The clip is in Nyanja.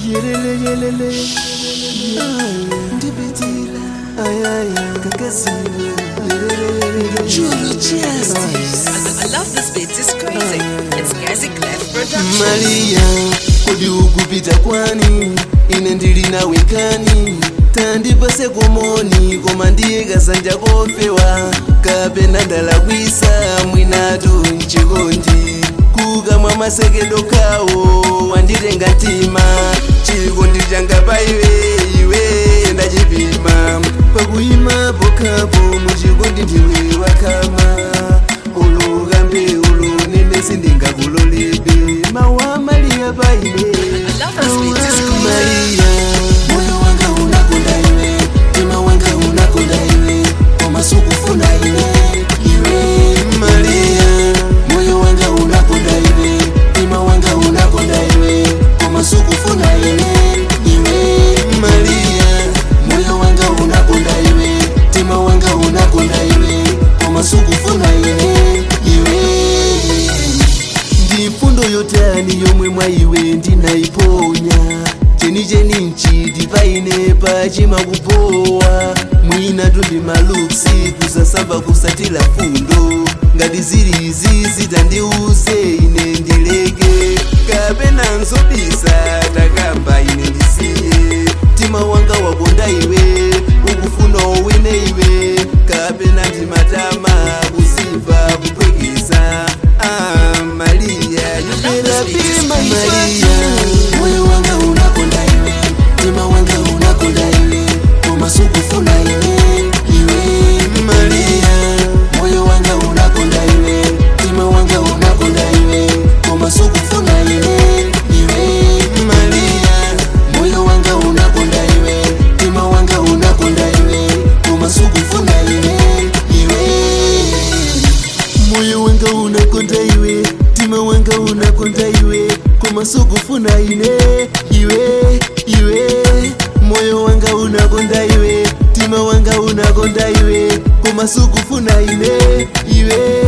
yelele yelele ndipitira ayaya kakasiwe True justice. I, I love this beat. It's crazy. It's Gazi Clef production. maria kodi ukupita kwani ine ndili nawe kani tandipase komoni koma ndiye kasanja kofewa kapena ndalakwisa mwinatu mchikondi kukamwa masekedo kawo wanditenga mtima chikondi changa pa iwe iwe ndachipima pakuyima pokapo muchikondi ndiwe wakama ulukambe ulunene sindingakulolebe mawa malia paine I love this beat. It's crazy. maria moyo wanga unakonda iwe tima wanga unakonda iwe komasukufuna iwe iwe maria moyo wanga unakonda iwe tima wanga unakonda iwe komasukufuna iwe iwe maria moyo wanga unakonda iwe tima wanga unakonda iwe komasukufuna iwe iwe ndi mfundo yotani yomwe mwa iwe ndinaiponya chenicheni nchiti paine pachima kupowa mwina tundi maluksi kusasamba kusatira fundo ngati zili izi zitandiuze ine ndileke kapena nzobisa takamba ine ndisiye mtima wanga wakonda iwe ukufuna owine iwe kapena ndimatama kuziva kupwekeza ah, maria yuberapima maria moyo wanga unakonda iwe mtima wanga unakonda iwe komasukufuna iwe iwe maria moyo wanga unakonda iwe mtima wanga unakonda iwe komasukufuna iwe iwe maria moyo wanga unakonda iwe mtima wanga unakonda iwe komasukufuna iwe iwe moyo wanga unakonda iwe mtima wanga unakonda iwe komasukufuna ine iwe iwe moyo wanga unakonda iwe mtima wanga unakonda iwe komasukufuna ine iwe